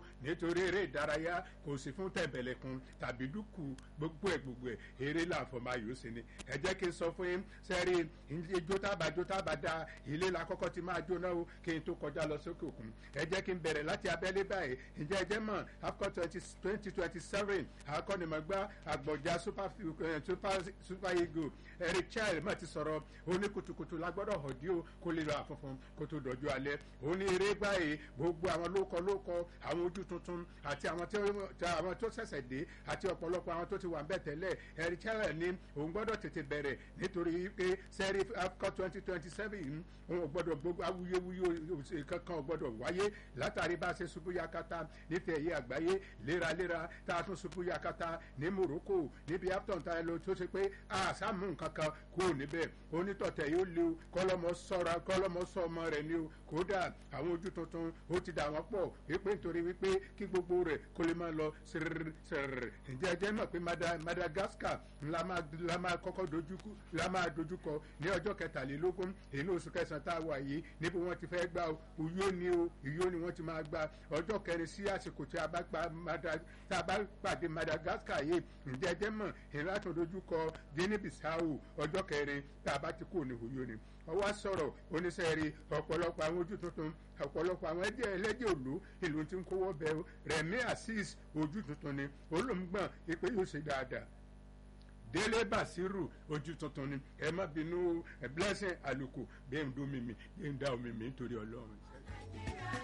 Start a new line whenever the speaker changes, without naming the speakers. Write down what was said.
nítorí eré ìdárayá kò sí fún tẹ̀bẹ̀lẹ̀kun tàbí dúkù gbogbo ẹ̀ gbogbo ẹ̀ eré làǹfọ̀mọ́ ayò sí ni ẹ jẹ́ kí n sọ fún yín sẹ́rí ijó tábà jó tábà da ilé la kọ́kọ́ ti máa jóná o kí n tó kọjá lọ sókè òkun ẹ jẹ́ kí n bẹ̀rẹ̀ láti abẹ́lé báyìí ǹjẹ́ ẹ jẹ́ mọ̀ afcon twenty twenty seven akọ́nimọ̀gbá àgbọ̀já super super eagle eric child má ti sọ̀rọ̀ ó ní kùtùkùtù la gbọ́dọ̀ hàn dí o kó lè lọ àfọ̀fọ̀n kó tó dọ̀jú alẹ́ ó ní eré báyìí gbogbo àwọn lóko lóko àwọn ojú tuntun àti àwọn tó ṣẹ̀ṣẹ̀ dé àti ọ̀pọ̀lọpọ̀ àwọn tó ti wà ń bẹ̀ tẹ́lẹ̀ eric child ní òun gbọ́dọ̀ tètè bẹ̀rẹ̀ nítorí pé sẹ́rí afcon twenty twenty seven òun ò gbọ́dọ̀ gbogbo awuyewuye kankan ò gbọ́dọ̀ wáyé látàrí bá a ṣe ṣubú yakata nífẹ̀ẹ́ yé àgbáyé léraléra tá a tún ṣubú yakata ní morocco níbi afton tá a lọ tó ṣe pé àṣàmù nǹkan kan kúrò níbẹ̀ onítọ̀tẹ̀ yóò lé o kọ́lọ́mọ sọ́ra kọ́lọ́mọ sọ ọmọ rẹ̀ ni o kódà àwọn ojú tuntun ó ti dà wọ́n pọ̀ wípé nítorí wípé kí gbogbo rẹ̀ kó lè máa lọ sírírì sírírì ǹjẹ́ ẹ jẹ́ mọ̀ pé madagascar la máa kọ́kọ́ dojúkọ la máa dojúkọ ní ọjọ́ kẹtàlélógún èyí ní oṣù kẹsàn-án tá a wà yìí níbi wọ́n ti fẹ́ gbà o uyó ni o uyó ni wọ́n ti máa gba ọjọ́ kẹrin sí àsìkò tí a bá pàdé madagascar yìí ǹjẹ́ ẹ jẹ́ mọ̀ ìlànà dojúkọ guinea bissau ọjọ́ kẹrin tá a bá ti kú ní uyó ni ọwọ́ sọ̀rọ̀ oníṣẹ́rí ọ̀pọ̀lọpọ̀ àwọn ojú tuntun ọ̀pọ̀lọpọ̀ àwọn ẹ̀jẹ̀ ẹlẹ́jẹ̀ òlu ìlú tí ń kówó bẹ rẹ̀mí azeez ojú tuntun ni olóńgbọ̀n ipe yóò ṣe dáadáa délé basiru ojú tuntun ni ẹ má bínú blessing àlùkò bí ẹ̀ ń dún mímì bí ẹ̀ ń dá omi mi nítorí ọlọ́run.